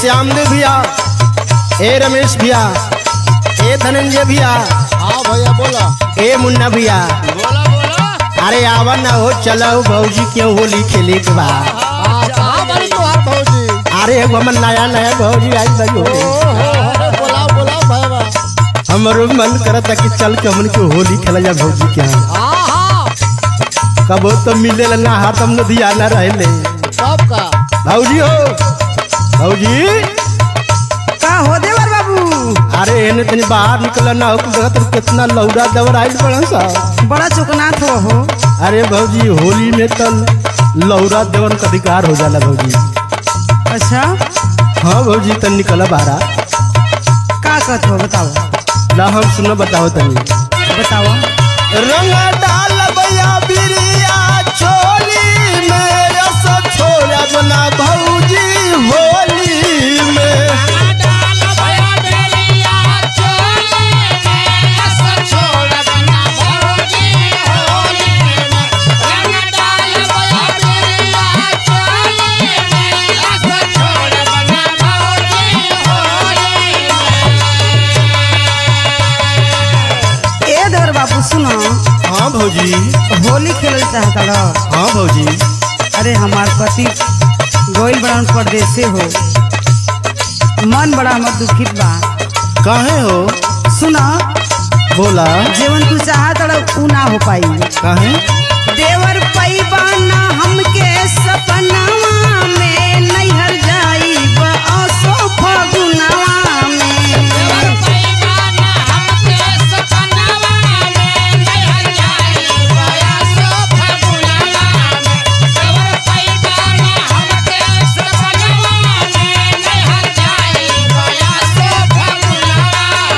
श्यामदेव भैया ए रमेश भैया ए धनंजय भैया हाँ भैया बोला ए मुन्ना भैया बोला बोला अरे आवा ना हो चलो भौजी क्यों होली खेले के बा हाँ कहाँ बड़ी तोहार भौजी अरे एगो हमर नया नया भौजी आई बड़ी ओ होली हो हो बोलाओ बोलाओ भैया हमरो मन करता कि चल के हमन के होली खेला जा भौजी के यहाँ हाँ हाँ कबो तो मिले ना हाथ हम नदिया ना रहले सब का भौजी हो भौजी का हो देवर बाबू अरे एने तनी बाहर निकल ना हो देखा तो कितना लौड़ा दवर आइल बड़ा सा बड़ा चुकनाथ हो हो अरे भौजी होली में तो लौरा देवन का अधिकार हो जाला भौजी अच्छा हाँ भौजी तन निकल बाहरा का कहत हो बताओ ला हम सुनो बताओ तनी बताओ रंग डाल भैया बिरिया छोली में रस छोड़ा बना भौजी होली में डाल भया बेलिया चोली में अस छोड़ बना भौजी होली में रंग डाल भया बेलिया चोली में अस छोड़ बना भौजी होली ए देवर बाबू सुनो हाँ भौजी होली खेलल चाहता रहो हाँ भौजी अरे हमार पति गोइल बड़न परदेसे हो मन बड़ा हमर दुखित बा काहे हो सुना बोला जीवन तू चाहत रहो ऊ ना हो पाई काहे देवर पैबा ना हमके सपनावा में नैहर जाई असो फगुनावा में देवर पैगाना हमके सपनावा में नहर जाई बया सो फगुनावा में देवर पैगाना हमके सपनावा में नहर जाई बया सो फगुनावा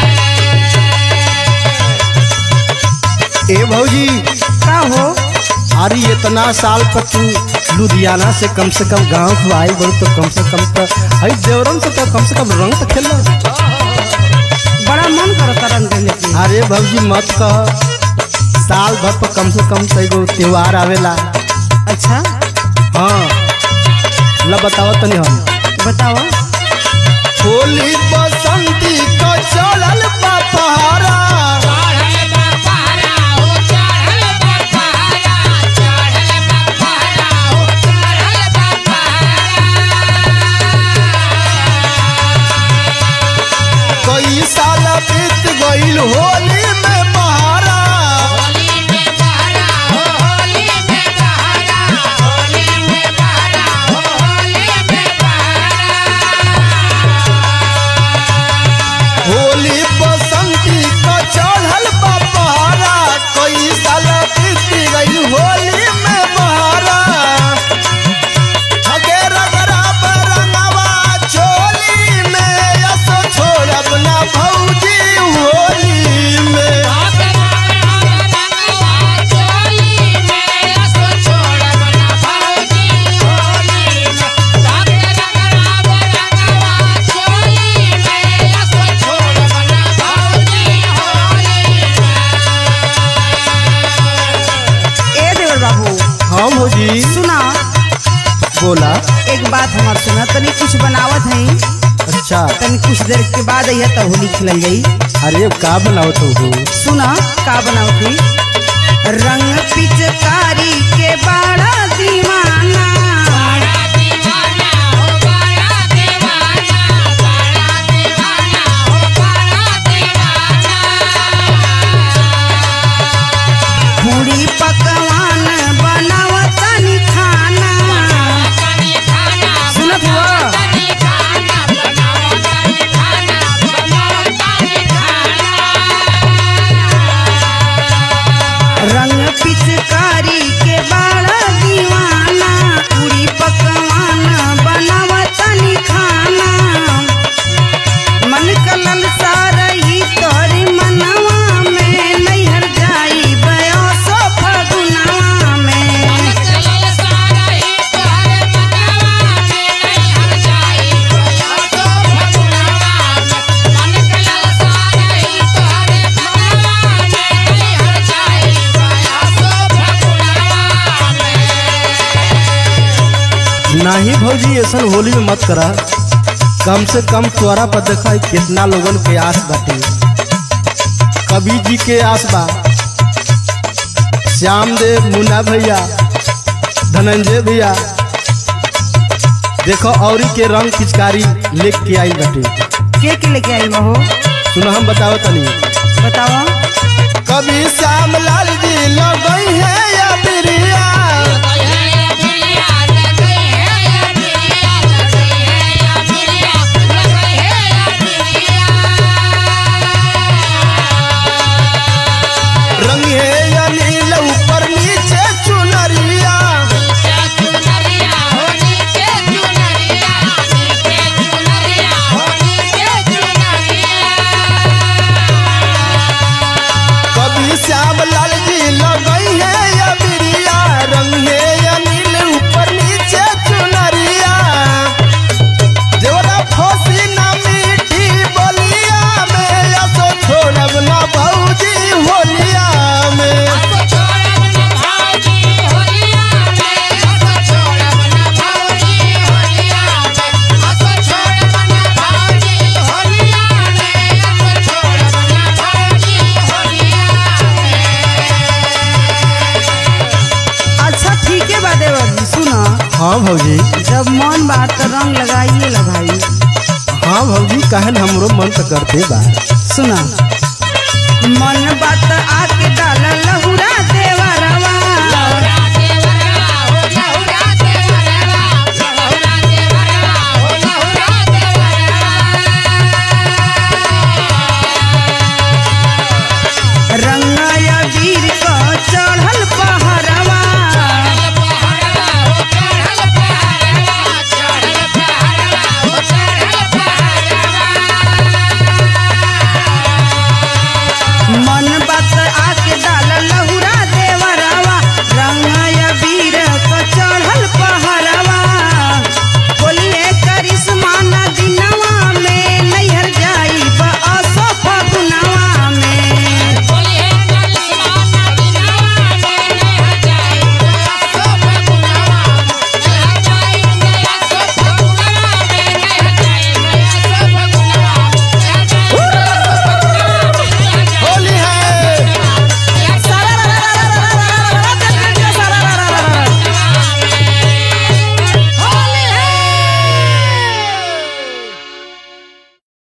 में ए भौजी का हो अरे इतना साल पर तू लुधियाना से कम से कम गांव को आई बड़ी तो कम से कम तो हई देवरम से तो कम से कम रंग तो खेल बड़ा मन करता रंग खेले के अरे भौजी मत कह साल भर पर कम से कम तो एगो त्योहार आवेला अच्छा हाँ ला बताओ तनी हम बताओ होली बसंती को चलल बा पहाड़ा चढ़ल बा पहरा हो चढ़ल बा पहरा चढ़ल बा पहरा हो चढ़ल बा पहरा कई साल बीत गईल होली में पहाड़ा होली में पहरा हो होली में पहरा होली में पहरा हो होली में पहरा होली बसंती को चढ़ल बा पहाड़ा कई साल बीत गईल होली में पहाड़ा हगे रगरा बरंगवा चोली में यसो छोड़ब ना भौजी होली में ए देवर बाबू हाँ भौजी सुना बोला एक बात हमार सुना तनी कुछ बनावत है अच्छा तनी कुछ देर के बाद अइहा त होली खेलल जाई अरे का बनाओ तो हो सुना का बनावत है रंग पिचकारी के बड़ा दीवाना पूरी पकवान बनावत तनी खाना सुनत हुआ रंग पिचकारी के बड़ा दीवाना पूरी पकवान बनावत तनी खाना मन कलल सारही तोरी मनवा में नैहर जाई बयोसो फगुनवा में नहीं भौजी ऐसा होली में मत करा कम से कम तोरा पर देखा कितना लोगन के आस बाटे कवि जी के आस बा श्याम देव मुन्ना भैया धनंजय भैया देखो औरी के रंग पिचकारी लेके आई बाटे के के लेके आई हो सुनो हम बताओ तनी बताओ कभी श्याम लाल जी लगई है या बिरिया रंग है या नील ऊपर नीचे चुनरिया कभी श्याम लाल जी लगई है या बिरिया रंग है या नील ऊपर नीचे चुनरिया देवरा फोसी ना मीठी बोलिया में या तो छोड़ब ना भौजी होलिया में अच्छा ठीक है बा देवर जी सुनो हाँ भौजी जब मन बात तो रंग लगाइए ला भाई हाँ भौजी कहन हमरो मन तो करते बा सुना